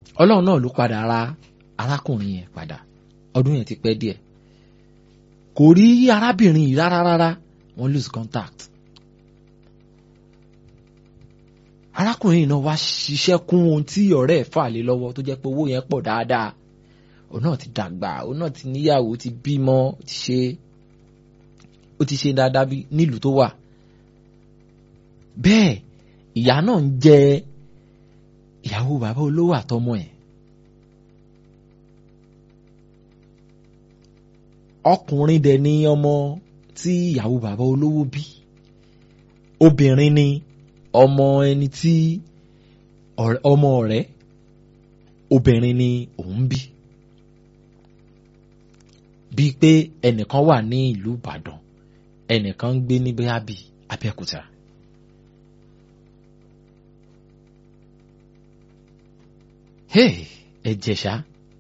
ọlọ́run náà ló padà ra arákùnrin yẹn padà ọdún yẹn ti pẹ́ díẹ̀ kò rí arábìnrin yìí rárá rárá wọ́n lose contact arákùnrin yìí náà wá ṣiṣẹ́ kún ohun tí ọ̀rẹ́ ẹ̀ fà lé lọ́wọ́ tó jẹ́ pé owó yẹn pọ̀ dáadáa òun náà ti dàgbà òun náà ti níyàwó ti bímọ ti ṣe ó ti ṣe dáadáa bí nílùú tó wà bẹ́ẹ̀ ìyá náà ń jẹ ìyàwó bàbá olówó àtọmọ ẹ̀ ọkùnrin dẹ̀ ni ọmọ tí ìyàwó bàbá olówó bí obìnrin ni ọmọ ẹni tí ọmọ ọ̀rẹ́ obìnrin ni òun bí bíi pé ẹnìkan wà ní ìlú Ìbàdàn ẹnìkan ń gbé ní bóyá bíi Abẹ́òkúta. hey ẹ jẹ̀ṣà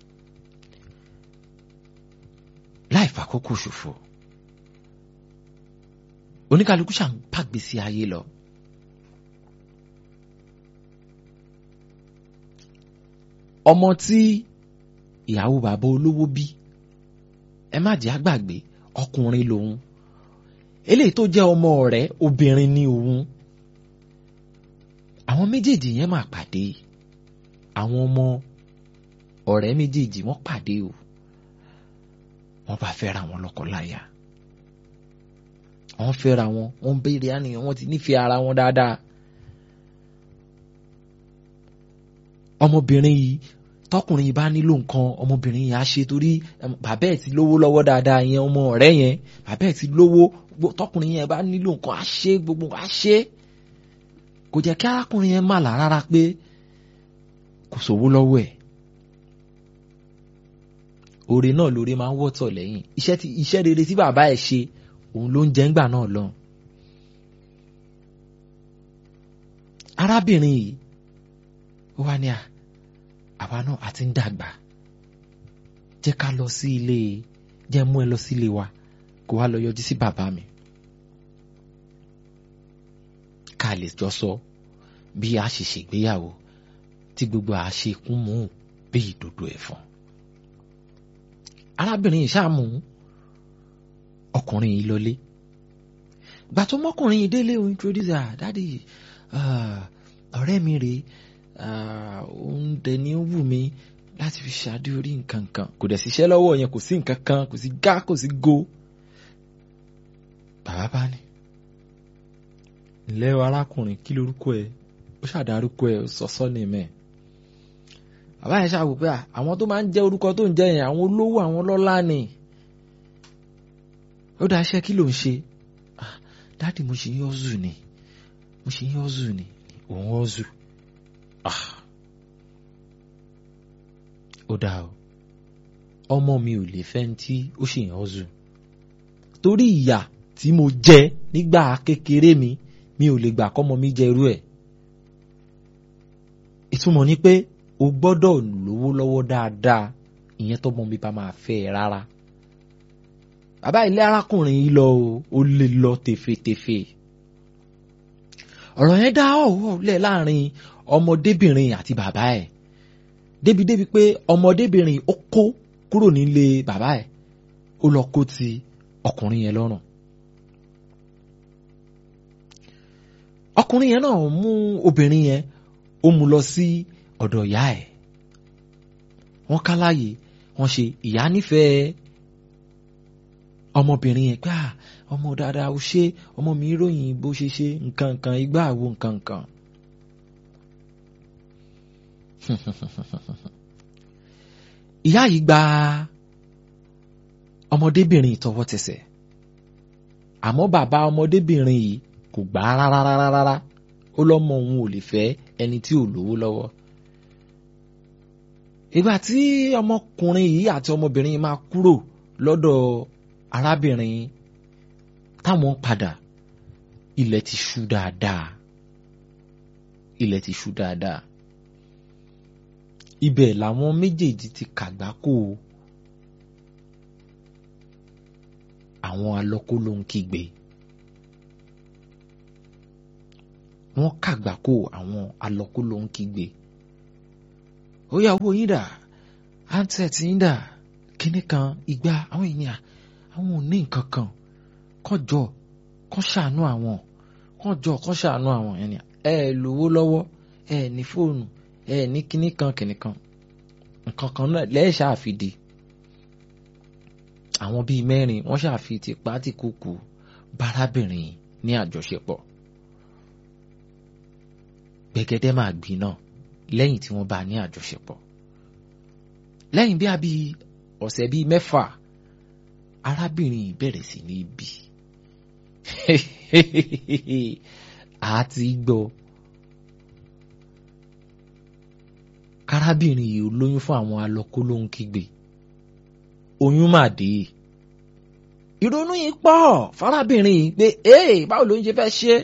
láì fàkókò ṣòfò oníkàlùkù ṣàn pàgbésí ayé lọ. ọmọ tí ìyàwó bàbá olówó bí ẹ má jẹ́ àgbàgbé ọkùnrin lòun eléyìí tó jẹ́ ọmọ ọ̀rẹ́ obìnrin ni òun àwọn méjèèjì yẹn máa pàdé àwọn ọmọ ọ̀rẹ́ méjèèjì wọ́n pàdé o wọ́n bá fẹ́ra wọn lọ́kọláya wọ́n fẹ́ra wọn wọ́n béèrè àníyàn wọ́n ti nífẹ̀ẹ́ ara wọn dáadáa ọmọbìnrin yìí tọkùnrin yìí bá nílò nǹkan ọmọbìnrin yìí á ṣe torí bàbá ẹ̀ ti lówó lọ́wọ́ dáadáa yẹn ọmọ ọ̀rẹ́ yẹn bàbá ẹ̀ ti lówó tọkùnrin yẹn bá nílò nǹkan á ṣe gbogbo á ṣe kò jẹ́ kí arákùnrin yẹn má là rárá pé kò sówó lọ́wọ́ ẹ̀ oore náà lóore máa ń wọ́tọ̀ lẹ́yìn iṣẹ́ tí iṣẹ́ rere tí bàbá ẹ̀ ṣe òun ló ń jẹ́ ńgbà náà lọ. arábìnrin yìí ó wá ní à àwa náà a ti ń dàgbà jẹ́ ká lọ sí ilé jẹ́ mú ẹ lọ sí ilé wa kó wá lọ yọjú sí bàbá mi ká lè jọ sọ bí a ṣe ṣègbéyàwó tí gbogbo àṣekún mú bí ìdodo ẹ̀fọn. arábìnrin yìí ṣáàmù ọkùnrin yìí lọlé gbà tó mọ́kùnrin yìí délé o introduce ah dádì ọ̀rẹ́ mi rèé òun dẹ̀ ni ó wù mí láti fi ṣáájú orí nǹkan kan kò dẹ̀ síṣẹ́ lọ́wọ́ yẹn kò sí nǹkan kan kò sí gá kò sí go bàbá bá ní. ǹlẹ́ o arákùnrin kí lorúkọ ẹ ó ṣàdárúkọ ẹ sọ́sọ́ ní mẹ́ bàbá yẹn ṣàwò pé àwọn tó máa ń jẹ́ orúkọ tó ń jẹ́ yẹn àwọn olówó àwọn lọ́lá ni ó dá iṣẹ́ kí ló ń ṣe dáàdì mo ṣe ń yọ́zù ni mo ṣe ń yọ́zù ni òun yọ́zù ó dáa o ọmọ mi ò lè fẹ́ tí ó ṣe ń yọ́zù torí ìyà tí mo jẹ nígbà kékeré mi mi ò lè gbà kọ́mọ mi jẹ irú ẹ̀ ìtumọ̀ ni pé o gbọ́dọ̀ lówó lọ́wọ́ dáadáa ìyẹn tọ́mọ mi bá máa fẹ́ ẹ rárá bàbá ilé arákùnrin yìí lọ o ó lè lọ tèfètèfè ọ̀rọ̀ yẹn dá ọ̀wọ́ lẹ̀ láàrin ọmọdébìnrin àti bàbá ẹ̀ débi débi pé ọmọdébìnrin ó kó kúrò nílé bàbá ẹ̀ ó lọ kó ti ọkùnrin yẹn lọ́rùn ọkùnrin yẹn náà mú obìnrin yẹn ó mú lọ sí ọ̀dọ̀ ìyá ẹ̀ wọ́n káláyè wọ́n ṣe ìyá nífẹ̀ẹ́ ọmọbìnrin yẹn pé ọmọ dáadáa ó ṣe ọmọ mi ròyìn bó ṣe ṣe nǹkan nǹkan igbá àwo nǹkan nǹkan. ìyá yìí gba ọmọdébìnrin tọwọ́ tẹsẹ̀ àmọ́ bàbá ọmọdébìnrin yìí kò gbà á rárá rárá rárá ó lọ́mọ òun ò lè fẹ́ ẹni tí ò lówó lọ́wọ́ ìgbà tí ọmọkùnrin yìí àti ọmọbìnrin yìí máa kúrò lọ́dọ̀ arábìnrin táwọn padà ilẹ̀ ti ṣú dáadáa ilẹ̀ ti ṣú dáadáa ibẹ̀ làwọn méjèèjì ti kàgbákò àwọn alọ́kó ló ń kígbe wọ́n kàgbákò àwọn alọ́kó ló ń kígbe ó yá owó yín dà handset yín dà kíní kan igba àwọn ènìyàn àwọn ò ní nǹkan kan kọjọ kọ́ ṣàánú àwọn kọjọ kọ́ ṣàánú àwọn ẹni ẹ lówó lọ́wọ́ ẹ ní fóònù ẹ ní kíní kan kíní kan nǹkan kan náà lẹ́ẹ̀ ṣàfìdí àwọn bíi mẹ́rin wọ́n ṣàfi tipá tí kúkú bárábìnrin ní àjọṣepọ̀ gbẹ̀gẹ́dẹ́ máa gbiná lẹ́yìn tí wọ́n bá ní àjọṣepọ̀ lẹ́yìn bí a bí ọ̀sẹ̀ bíi mẹ́fà arábìnrin yìí bẹ̀rẹ̀ sí ní bí àti gbọ́ kárábìnrin yìí lóyún fún àwọn alọ́kólóhùn kígbe oyún mà dé ìrònú yìí pọ̀ fárábìnrin yìí pé ee báwo ló ń ṣe fẹ́ ṣe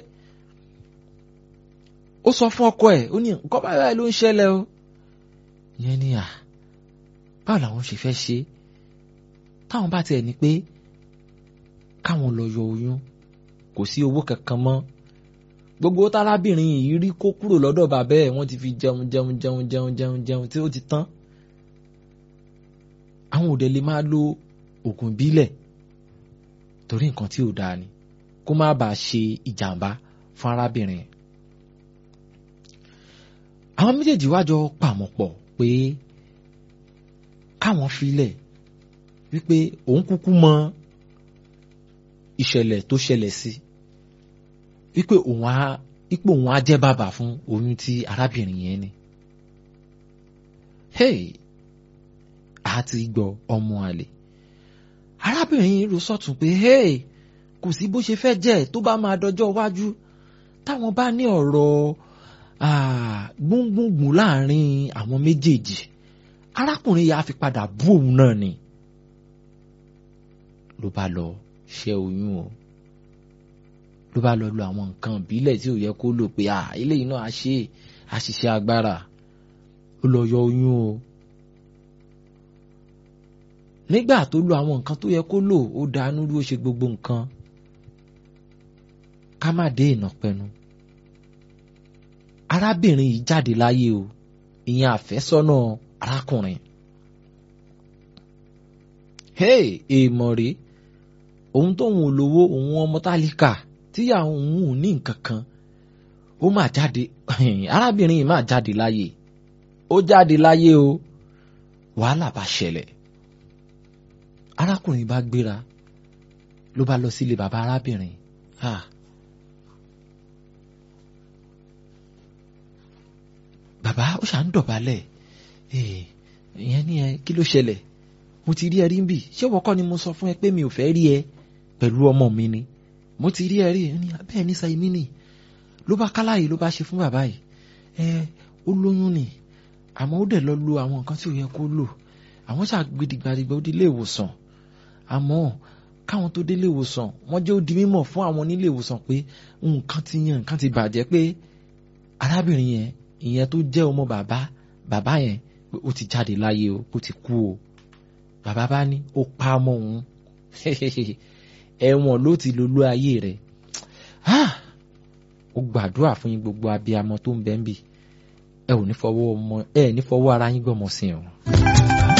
ó sọ fún ọkọ ẹ̀ ó ní nǹkan báyìí ló ń ṣẹlẹ̀ o yẹn ni à báwo làwọn ṣe fẹ́ ṣe táwọn bá tiẹ̀ ní pé káwọn lọ yọ oyún kò sí owó kankan mọ́ gbogbo tárábìnrin yìí rí kó kúrò lọ́dọ̀ bàbá ẹ̀ wọ́n ti fi jẹun jẹun jẹun jẹun jẹun jẹun tí ó ti tán àwọn òde lè máa lo oògùn ìbílẹ̀ torí nǹkan tí ò dáa ni kó má bàa ṣe ìjàmbá fún arábìnrin àwọn méjèèjì wá jọ pàmò pọ̀ pé káwọn filẹ̀ wípé òun kúkú mọ ìṣẹ̀lẹ̀ tó ṣẹlẹ̀ sí wípé òun á ipò òun á jẹ́ bàbá fún oyún tí arábìnrin yẹn ní. hey àti gbọ́ ọmọ àlè arábìnrin yìí rò sọ́tún pé hey kò sí bó ṣe fẹ́ jẹ́ tó bá máa dọjọ́ iwájú táwọn bá ní ọ̀rọ̀ gbùngbùngbùn láàrin àwọn méjèèjì arákùnrin yà á fi padà bú òun náà ni ló bá lọ ṣẹ́ oyún o ló bá lọ lo àwọn nǹkan ìbílẹ̀ tí ò yẹ kó lò pé à eléyìí náà á ṣe àṣìṣe agbára ó lọ yọ oyún o nígbà tó lo àwọn nǹkan tó yẹ kó lò ó dánú rú ó ṣe gbogbo nǹkan ká má dé ìnàpẹnu arábìnrin yìí jáde láyé o ìyẹn àfẹ́sọ́nà arákùnrin hey èèmọ̀ rèé òun tóun ò lówó òun ọmọ tálíkà tíyà òun ò ní nǹkan kan ó máa jáde arábìnrin yìí máa jáde láyé ó jáde láyé o wàhálà bá ṣẹlẹ̀ arákùnrin bá gbéra ló bá lọ sílé bàbá arábìnrin ah. bàbá ó ṣà ń dọ̀bálẹ̀ ìyẹn ní ẹ kí ló ṣẹlẹ̀ mo ti rí ẹ rí ń bì ṣé wọ́kọ́ ni mo sọ fún ẹ pé mi ò fẹ́ rí ẹ pẹ̀lú ọmọ mi ni mo ti rí ẹ rí ẹ ní bẹ́ẹ̀ ní sa èmi nì ló bá káláyè ló bá ṣe fún bàbá yìí ẹ ó lóyún ni àmọ́ ó dẹ̀ lọ lo àwọn nǹkan tí ò yẹ kó lò àwọn ṣàgbédìgbàdìgbà ó di ilé ìwòsàn àmọ́ káwọn tó délé ìwòsàn wọ́n jẹ́ ó di mímọ̀ fún àwọn nílé ìwòsàn pé nǹkan ti yan nǹkan ti bàjẹ́ pé arábìnrin yẹn ìyẹn tó jẹ́ ọmọ bàbá bàbá yẹn pé ó ti jáde láyé o ó ti kú o bàbá bá ní ó pa ọmọ òun ẹ̀wọ̀n ló ti lolú ayé rẹ̀ ó gbàdúrà fún yín gbogbo abiyamọ tó ń bẹ ń bì ẹ ò ní fọwọ́ ọmọ ẹ ní fọwọ́ ara yín gbọ́mọ sí o.